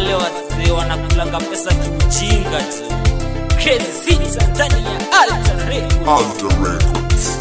wale wazee wanakulanga pesa kiujinga tu Crazy Sita ndani ya Alter Records. Alter Records.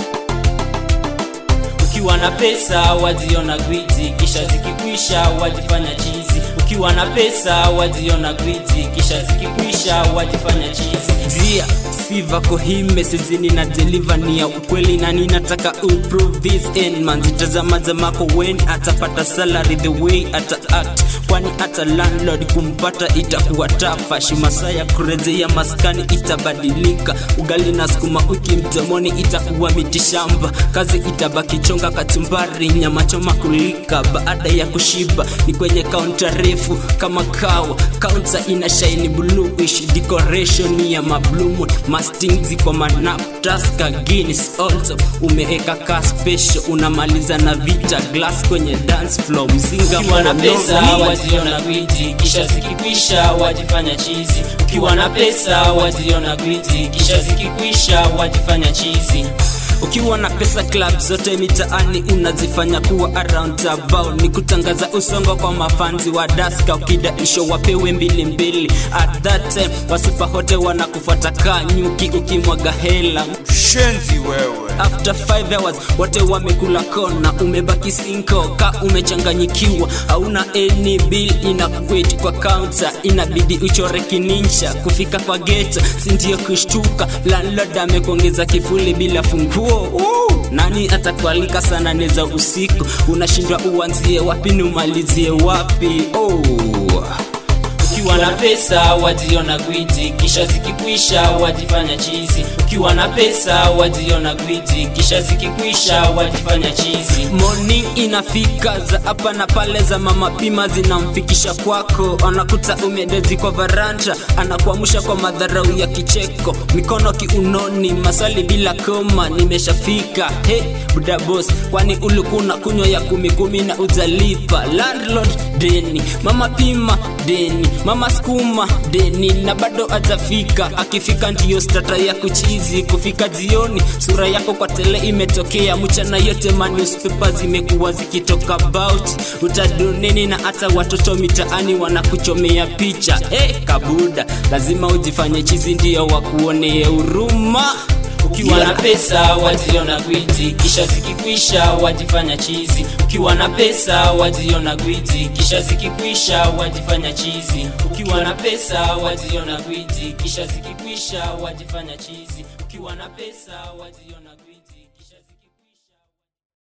ukiwa na pesa wajiona gwiji kisha zikikwisha wajifanya chizi ukiwa na pesa wajiona gwiji kisha zikikwisha wajifanya chizi zia siva kohime sizini na deliver ni ya ukweli na ninataka uprove this end man zitazama zamako wen atapata salary the way ata act kwani hata landlord kumpata itakuwa tafa shimasa ya kurejea maskani itabadilika ugali na sukuma wiki mdomoni itakuwa mitishamba kazi itabaki chonga kachumbari nyama choma kulika baada ya kushiba ni kwenye kaunta refu kama kawa kaunta ina shaini bluish decoration ya mablumu masting ziko manaptaska guinness also umeeka ka special unamaliza na vita glass kwenye dance floor mzinga ukiwa na pesa mnono. wajiona gwiji kisha zikikwisha wajifanya chizi ukiwa na pesa wajiona gwiji kisha zikikwisha wajifanya chizi ukiwa na pesa club zote mitaani unazifanya kuwa around about ni kutangaza usongo kwa mafanzi wa daska ukidaisho wapewe mbili mbili at that time wasupa hote wanakufuata kaa nyuki ukimwaga hela shenzi wewe after 5 hours wote wamekula kona umebaki sinko ka umechanganyikiwa hauna any bill inakuweti kwa counter inabidi uchore kinincha kufika kwa geto sindio kushtuka landlord amekuongeza kifuli bila funguo Woo! nani atakualika sana neza usiku unashindwa uanzie wapi ni umalizie wapi oh. ukiwa na pesa wajiona gwiji kisha zikikwisha wajifanya chizi ukiwa na pesa wajiona gwiji kisha zikikwisha wajifanya chizi morning inafika za hapa na pale za mama pima zinamfikisha kwako anakuta umedezi kwa varanja anakuamusha kwa madharau ya kicheko mikono kiunoni maswali bila koma nimeshafika he buda boss kwani ulikuwa unakunywa ya kumi kumi na ujalipa landlord deni mama pima deni mama skuma deni na bado atafika akifika ndiyo stata ya kuchizi kufika jioni sura yako kwa tele imetokea mchana yote manewspaper zimekuwa zikitoka about utadoneni na hata watoto mitaani wanakuchomea picha hey, kabuda lazima ujifanye chizi ndiyo wakuonee huruma ukiwa na pesa wajiona gwiji kisha zikikwisha wajifanya chizi ukiwa na pesa wajiona gwiji kisha zikikwisha wajifanya chizi ukiwa na pesa wajiona gwiji kisha zikikwisha wajifanya chizi ukiwa na pesa wajiona gwiji kisha ziki